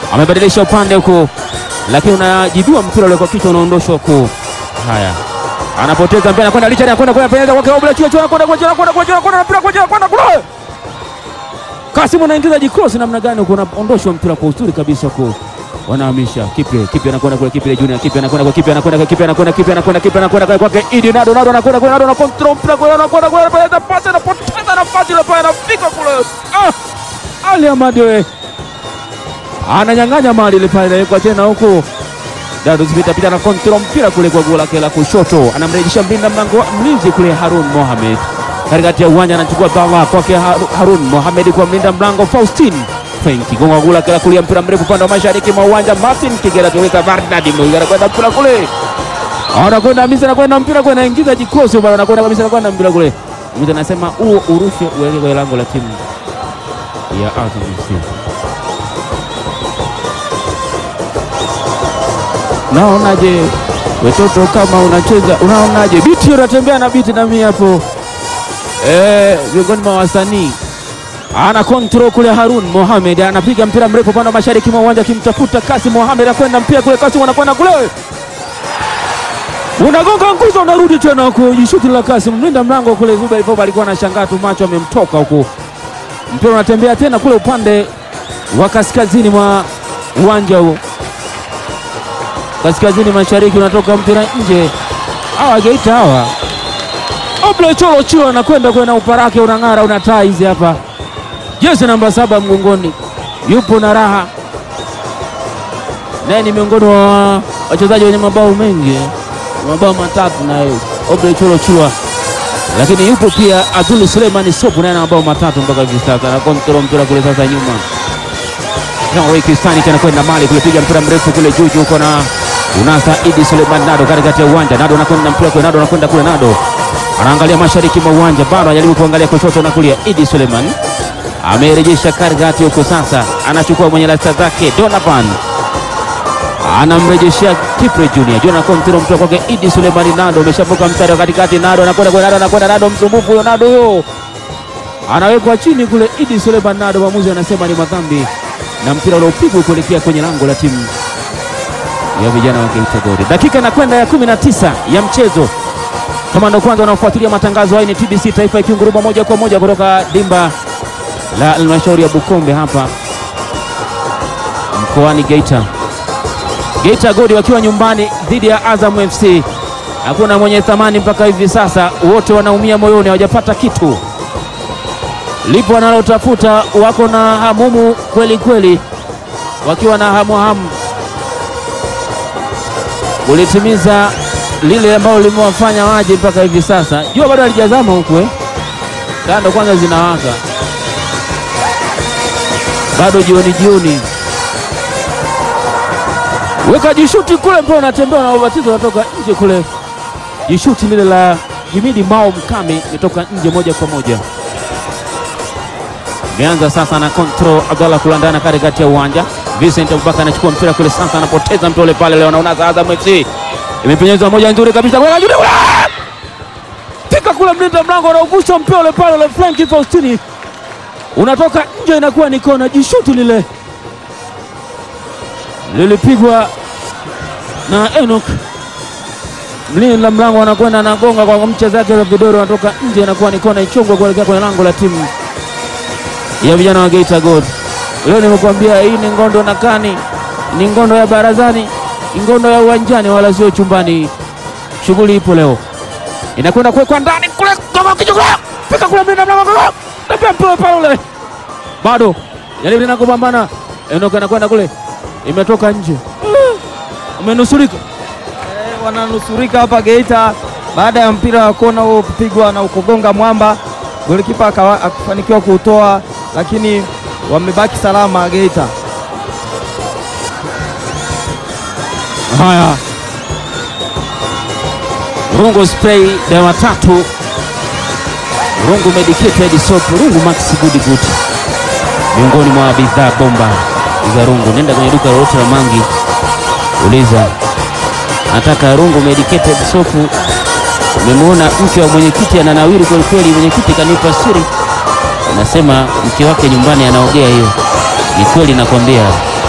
amebadilisha upande huku, lakini unajibua mpira ule kwa kichwa, unaondoshwa huku. Haya, anapoteza mpira, anakwenda Richard, anakwenda kwa penalty kwake Obla Chio Chio, anakwenda kwa Chio, anakwenda kwa Chio, anakwenda mpira kwa Chio, anakwenda kule. Kasim anaingiza jikross namna gani huko, unaondoshwa mpira kwa uzuri kabisa huko. Wanahamisha Kipe, Kipe anakwenda kule, Kipe Junior, Kipe anakwenda kwa Kipe, anakwenda kwa Kipe, anakwenda Kipe, anakwenda Kipe, anakwenda kwake Idi Nado, Nado anakwenda kule, Nado na control mpira kule, anakwenda kule, anapata pasi, anapoteza nafasi ile pale, anafika kule. Ah! Ali Ahmad we ananyang'anya mali ile pale kwa tena huko Dado zipita pita na kontrol mpira kule kwa goli lake la kushoto, anamrejesha mlinda mlango mlinzi kule Harun Mohamed katikati ya uwanja, anachukua bala kwake Harun Mohamed kwa mlinda mlango Faustin Fenki gonga gula kila kulia mpira mrefu upande wa mashariki mwa uwanja. Martin Kigera tuweka Bernard Mwigara kwenda mpira kule, anakwenda Hamisa, anakwenda mpira kule, anaingiza jikosi bwana, anakwenda kabisa, anakwenda mpira kule. Mtu anasema huo urushe uelekee kwenye lango la timu ya Azam FC. Naonaje watoto kama unacheza, unaonaje biti, unatembea na biti na mimi hapo eh, miongoni mwa wasanii ana kontrol kule. Harun Mohamed anapiga mpira mrefu upande wa mashariki mwa uwanja akimtafuta Kasim Mohamed, anakwenda mpira kule, Kasim anakwenda kule, unagonga nguzo, unarudi tena huko, jishuti la Kasim, mlinda mlango kule Zuba Ivoba alikuwa anashangaa tu, macho amemtoka huko. Mpira unatembea tena kule upande wa kaskazini mwa uwanja huo, kaskazini mashariki, unatoka mpira nje. Hawa Geita hawa Obla Cholo Chio anakwenda kwe na uparake unang'ara, una taa hizi hapa jezi namba saba mgongoni, yupo na raha naye, ni miongoni wa wachezaji wenye mabao mengi, mabao matatu naye Obre Cholo Chua, lakini yupo pia Abdul Suleimani Sopu naye na mabao matatu mpaka hivi sasa, na kontrol mpira kule sasa nyuma Kristani anakwenda mali kulipiga mpira mrefu kule juu juu, uko na unasa Idi Suleiman Nado katikati ya uwanja, Nado anakwenda mpira kule, Nado anakwenda kule, Nado anaangalia mashariki mwa uwanja, bado anajaribu kuangalia kushoto na kulia. Idi Suleiman amerejesha katikati huko, sasa anachukua mwenye rasta zake Donovan, anamrejeshea Kipre Junior Junior kontrol mpira kwake Idi Suleiman Nado, ameshavuka mstari wa katikati, Nado anakwenda kule, Nado anakwenda, Nado msumbufu huyo, Nado huyo anawekwa chini kule. Idi Suleiman Nado, mwamuzi anasema ni madhambi na mpira uliopigwa kuelekea kwenye lango la timu ya vijana wa Geita Gold. Dakika inakwenda ya 19 ya mchezo. Kama ndo kwanza wanaofuatilia matangazo haya, ni TBC Taifa ikinguruma moja kwa moja kutoka dimba la halmashauri ya Bukombe hapa mkoani Geita. Geita Gold wakiwa nyumbani dhidi ya Azam FC. Hakuna mwenye thamani mpaka hivi sasa, wote wanaumia moyoni, hawajapata kitu lipo wanalotafuta, wako na hamumu kweli kweli, wakiwa na hamu hamu kulitimiza lile ambalo limewafanya waje mpaka hivi sasa. Jua bado halijazama huku eh, kando kwanza zinawaka bado, jioni jioni, weka jishuti kule, mpira unatembea na ubatizo unatoka nje kule, jishuti lile la Jimidi Mao Mkami imetoka nje moja kwa moja Imeanza sasa na control Abdallah kulandana katikati ya uwanja. Vincent Abubakar anachukua mpira kule sasa, anapoteza mpira ule pale. Leo anaona Azam FC imepenyezwa moja nzuri kabisa, pika kule, mlinda mlango anaugusha mpira ule pale ule, Frank Faustini unatoka nje, inakuwa ni kona. Jishuti lile lilipigwa na Enoch, mlinda mlango anakwenda anagonga kwa mcha zake za vidoro, anatoka nje, inakuwa ni kona ichongwa kuelekea kwenye lango la timu ya vijana wa Geita Gold. Leo nimekuambia hii ni ngondo na kani, ni ngondo ya barazani, ni ngondo ya uwanjani, wala sio chumbani. Shughuli ipo leo, inakwenda kuwekwa ndani kule, fika kule, mlinda mlango napia mpira pale ule, bado jaribu tena kupambana, Enoka anakwenda kule, imetoka nje, umenusurika. Eh, wananusurika hapa Geita baada ya mpira wa kona huo kupigwa na ukogonga mwamba, golikipa akafanikiwa kuutoa lakini wamebaki salama Geita. Haya, Rungu spray dawa tatu, Rungu medicated soap, Rungu max good good, miongoni mwa bidhaa bomba za Rungu. Nenda kwenye duka lolote la Mangi, uliza nataka Rungu medicated soap. Umemwona mke wa mwenyekiti ananawiri kweli kweli, mwenyekiti kanipa siri Anasema mke wake nyumbani anaogea. Hiyo ni kweli, nakwambia.